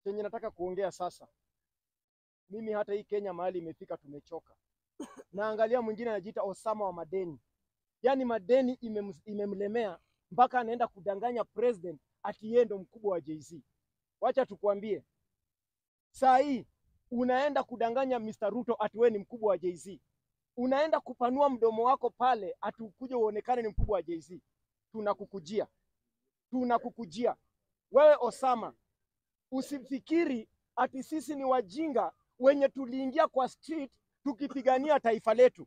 chenye nataka kuongea sasa, mimi hata hii Kenya mahali imefika, tumechoka. Naangalia mwingine anajiita Osama wa madeni, yaani madeni imem, imemlemea mpaka anaenda kudanganya president ati yeye ndo mkubwa wa Jay-Z. Wacha tukwambie, saa hii unaenda kudanganya Mr. Ruto ati wewe ni mkubwa wa Jay-Z, unaenda kupanua mdomo wako pale ati ukuje uonekane ni mkubwa wa Jay-Z. Tunakukujia, tunakukujia wewe Osama, usifikiri ati sisi ni wajinga wenye tuliingia kwa street tukipigania taifa letu.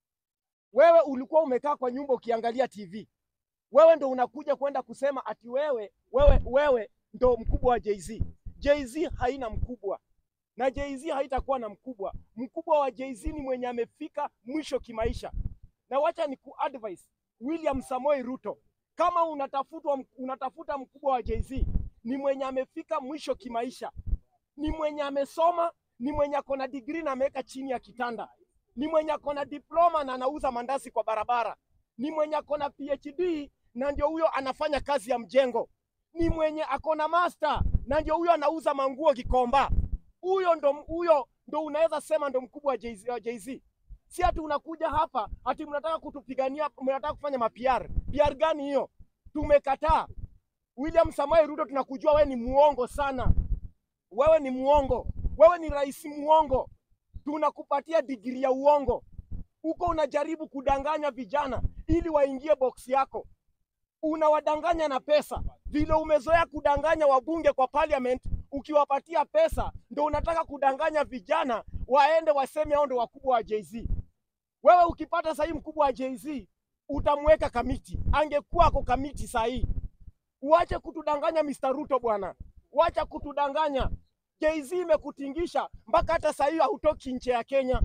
Wewe ulikuwa umekaa kwa nyumba ukiangalia TV, wewe ndo unakuja kwenda kusema ati wewe wewe wewe ndo mkubwa wa Jay-Z. Jay-Z haina mkubwa na Jay-Z haitakuwa na mkubwa. Mkubwa wa Jay-Z ni mwenye amefika mwisho kimaisha. Na wacha ni kuadvise William Samoei Ruto, kama unatafutwa, unatafuta mkubwa wa Jay-Z ni mwenye amefika mwisho kimaisha, ni mwenye amesoma, ni mwenye ako na degree na ameweka chini ya kitanda, ni mwenye ako na diploma na anauza mandazi kwa barabara, ni mwenye ako na PhD na ndio huyo anafanya kazi ya mjengo, ni mwenye ako na master na ndio huyo anauza manguo Gikomba. Huyo ndo huyo ndo unaweza sema ndo mkubwa wa Jay-Z. wa Jay-Z. Si ati unakuja hapa ati mnataka kutupigania, mnataka kufanya mapiar. PR gani hiyo? Tumekataa. William Samoei Ruto, tunakujua wewe ni muongo sana, wewe ni muongo, wewe ni rais muongo. Tunakupatia digiri ya uongo, huko unajaribu kudanganya vijana ili waingie box yako, unawadanganya na pesa, vile umezoea kudanganya wabunge kwa parliament. Ukiwapatia pesa ndo unataka kudanganya vijana waende waseme hao ndo wakubwa wa Jay-Z. Wewe ukipata sahii mkubwa wa Jay-Z utamweka kamiti, angekuwa ako kamiti sahii. Uache kutudanganya Mr. Ruto bwana, wacha kutudanganya. Jay-Z imekutingisha mpaka hata sahii hautoki nje ya Kenya,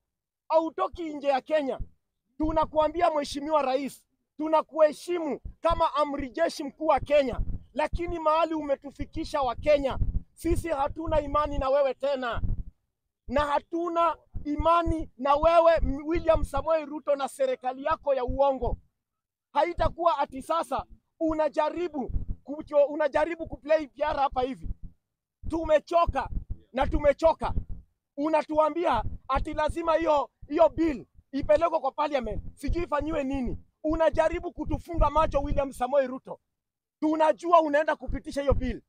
hautoki nje ya Kenya. Tunakuambia Mheshimiwa Rais, tunakuheshimu kama amri jeshi mkuu wa Kenya, lakini mahali umetufikisha wa Kenya, sisi hatuna imani na wewe tena, na hatuna imani na wewe William Samoei Ruto na serikali yako ya uongo. Haitakuwa ati sasa unajaribu kucho, unajaribu kuplay PR hapa hivi. Tumechoka na tumechoka. Unatuambia ati lazima hiyo hiyo bill ipelekwe kwa parliament, sijui ifanyiwe nini. Unajaribu kutufunga macho William Samoei Ruto, tunajua unaenda kupitisha hiyo bill.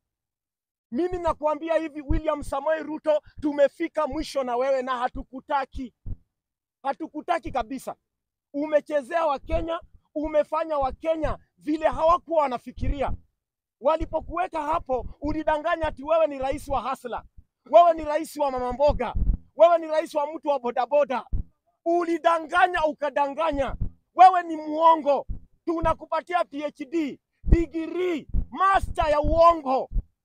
Mimi nakuambia hivi William Samoei Ruto, tumefika mwisho na wewe na hatukutaki, hatukutaki kabisa. Umechezea Wakenya, umefanya Wakenya vile hawakuwa wanafikiria. Walipokuweka hapo, ulidanganya ati wewe ni rais wa hasla, wewe ni rais wa mama mboga, wewe ni rais wa mtu wa bodaboda. Ulidanganya ukadanganya, wewe ni muongo. Tunakupatia PhD, degree, master ya uongo.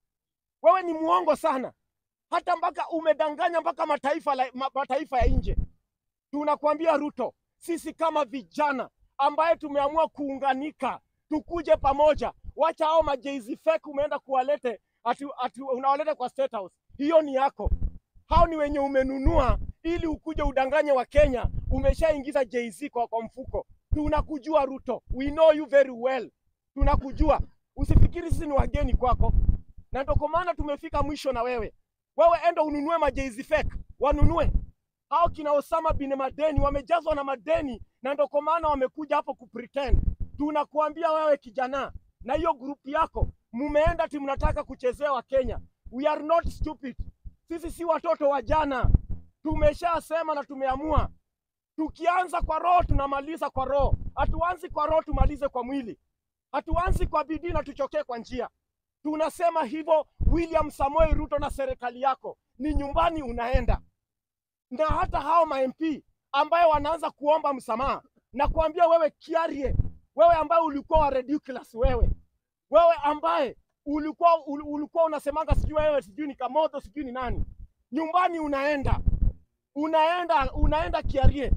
Wewe ni muongo sana, hata mpaka umedanganya mpaka mataifa, la, ma, mataifa ya nje. Tunakwambia Ruto, sisi kama vijana ambaye tumeamua kuunganika, tukuje pamoja. Wacha hao majeizi fake umeenda kuwalete ati, ati unawaleta kwa State House, hiyo ni yako. Hao ni wenye umenunua ili ukuje udanganye wa Kenya. Umeshaingiza Jay-Z kwa, kwa mfuko. Tunakujua Ruto, we know you very well, tunakujua. Usifikiri sisi ni wageni kwako na ndio kwa maana tumefika mwisho na wewe. Wewe enda ununue majeizi fake, wanunue hao kina Osama bin Madeni, wamejazwa na madeni, na ndio kwa maana wamekuja hapo kupretend. Tunakuambia wewe kijana na hiyo grupu yako, mumeenda ati mnataka kuchezea wa Kenya. We are not stupid, sisi si watoto wa jana. Tumeshasema na tumeamua, tukianza kwa roho tunamaliza kwa roho. Hatuanzi kwa roho tumalize kwa mwili, hatuanzi kwa bidii na tuchokee kwa njia. Tunasema hivyo, William Samoei Ruto na serikali yako ni nyumbani unaenda, na hata hao ma MP ambayo wanaanza kuomba msamaha na kuambia wewe Kiarie, wewe ambaye ulikuwa wa ridiculous, wewe wewe ambaye ulikuwa ul, ulikuwa unasemanga sijui wewe sijui ni Kamoto sijui ni nani, nyumbani unaenda unaenda unaenda Kiarie,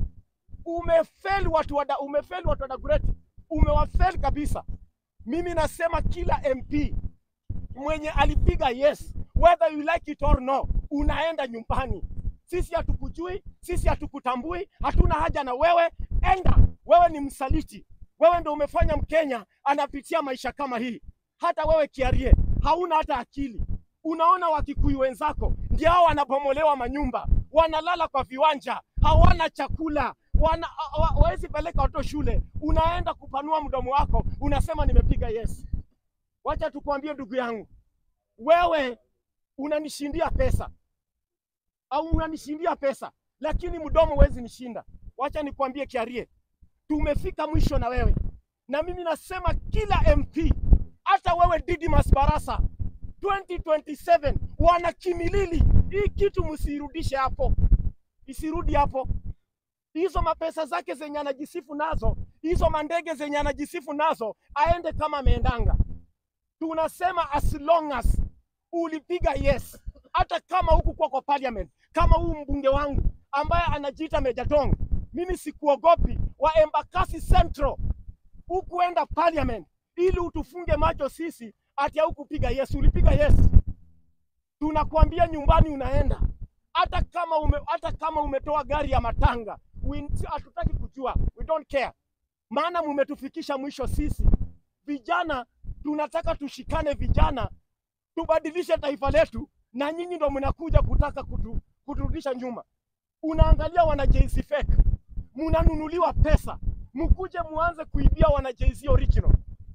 umefeli watu wa umefeli watu wa Dagoretti, umewafeli kabisa. Mimi nasema kila MP mwenye alipiga yes whether you like it or no, unaenda nyumbani. Sisi hatukujui, sisi hatukutambui, hatuna haja na wewe. Enda, wewe ni msaliti, wewe ndo umefanya Mkenya anapitia maisha kama hii. Hata wewe Kiarie hauna hata akili, Unaona Wakikuyu wenzako ndio hao wanabomolewa manyumba, wanalala kwa viwanja, hawana chakula, wana hawezi peleka watoto shule. Unaenda kupanua mdomo wako, unasema nimepiga yes. Wacha tukwambie ndugu yangu, wewe unanishindia pesa au unanishindia pesa, lakini mdomo huwezi nishinda. Wacha nikwambie Kiarie, tumefika mwisho na wewe, na mimi nasema kila MP, hata wewe Didmas Barasa 2027 wana Kimilili, hii kitu msirudishe hapo, isirudi hapo. Hizo mapesa zake zenye anajisifu nazo, hizo mandege zenye anajisifu nazo, aende kama ameendanga. Tunasema as long as ulipiga yes, hata kama huku kwa kwa parliament, kama huu mbunge wangu ambaye anajiita Meja Dong, mimi sikuogopi wa Embakasi Central hukuenda parliament ili utufunge macho sisi ati haukupiga yes. Ulipiga yes, tunakwambia nyumbani unaenda, hata kama ume, hata kama umetoa gari ya matanga, we- hatutaki kujua, we don't care, maana mumetufikisha mwisho. Sisi vijana tunataka tushikane, vijana tubadilishe taifa letu, na nyinyi ndo mnakuja kutaka kutu, kuturudisha nyuma. Unaangalia wana JC fake, munanunuliwa pesa, mkuje muanze kuibia wana JC original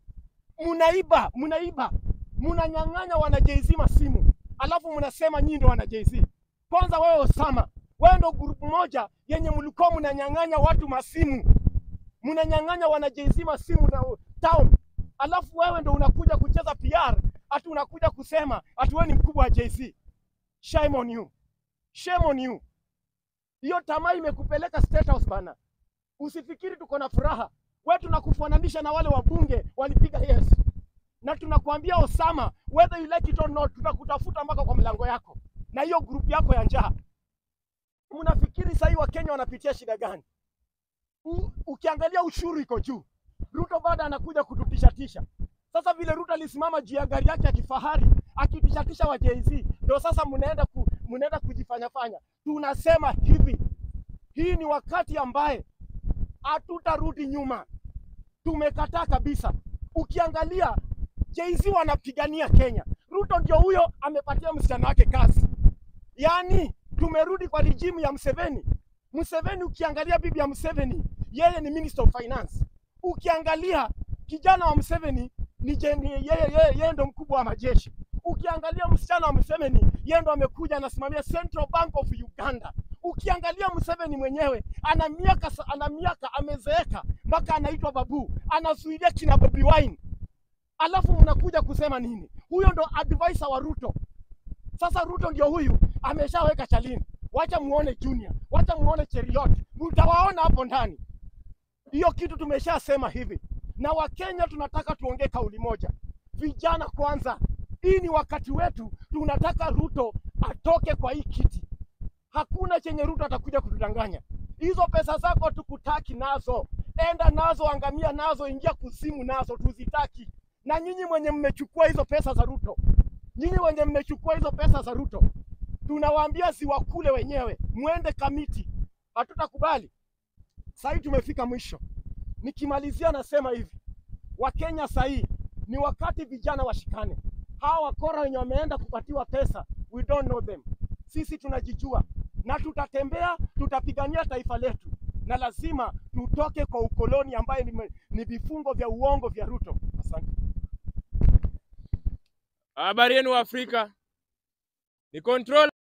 munaiba munaiba munanyang'anya wana JC masimu, alafu mnasema nyinyi ndo wana JC. Kwanza wewe Osama, wewe ndo grupu moja yenye mlikuwa mnanyang'anya watu masimu, mnanyang'anya wana JC masimu na town, alafu wewe ndo unakuja kucheza PR, ati unakuja kusema ati wewe ni mkubwa wa JC. Shame on you, shame on you. Hiyo tamaa imekupeleka State House bana. Usifikiri tuko na furaha wewe, tunakufananisha na wale wabunge walipiga yes, na tunakuambia Osama, whether you like it or not, tutakutafuta mpaka kwa mlango yako na hiyo grupu yako ya njaa. Mnafikiri sahii Wakenya wanapitia shida gani? U, ukiangalia ushuru iko juu, Ruto bado anakuja kututishatisha. Sasa vile Ruto alisimama juu ya gari yake ya kifahari akitishatisha wa Jay-Z, ndio sasa mnaenda ku, mnaenda kujifanyafanya. Tunasema hivi, hii ni wakati ambaye hatutarudi nyuma, tumekataa kabisa. Ukiangalia Jay-Z wanapigania Kenya, Ruto ndio huyo amepatia msichana wake kazi. Yaani tumerudi kwa rijimu ya Museveni. Museveni, ukiangalia bibi ya Museveni, yeye ni Minister of Finance. Ukiangalia kijana wa Museveni ni je- ni yeye, yeye, yeye ndo mkubwa wa majeshi. Ukiangalia msichana wa Museveni, yeye ndo amekuja anasimamia Central Bank of Uganda. Ukiangalia Museveni mwenyewe ana miaka sa- ana miaka amezeeka mpaka anaitwa babu, anazuilia kina Bobi Wine, alafu mnakuja kusema nini? Huyo ndo advisor wa Ruto. Sasa Ruto ndio huyu ameshaweka chalini, wacha muone Junior, wacha muone Cheriot, mtawaona hapo ndani. Hiyo kitu tumeshasema hivi, na Wakenya tunataka tuongee kauli moja, vijana kwanza. Hii ni wakati wetu, tunataka Ruto atoke kwa hii kiti. Hakuna chenye Ruto atakuja kutudanganya. Hizo pesa zako tukutaki nazo, enda nazo, angamia nazo, ingia kuzimu nazo, tuzitaki. Na nyinyi mwenye mmechukua hizo pesa za Ruto, nyinyi wenye mmechukua hizo pesa za Ruto, tunawaambia ziwakule wenyewe, mwende kamiti. Hatutakubali. Sahii tumefika mwisho. Nikimalizia nasema hivi, Wakenya sahii ni wakati vijana washikane. Hawa wakora wenye wameenda kupatiwa pesa, we don't know them. Sisi tunajijua na tutatembea, tutapigania taifa letu, na lazima tutoke kwa ukoloni ambaye ni, ni vifungo vya uongo vya Ruto. Asante. Habari yenu Afrika, ni control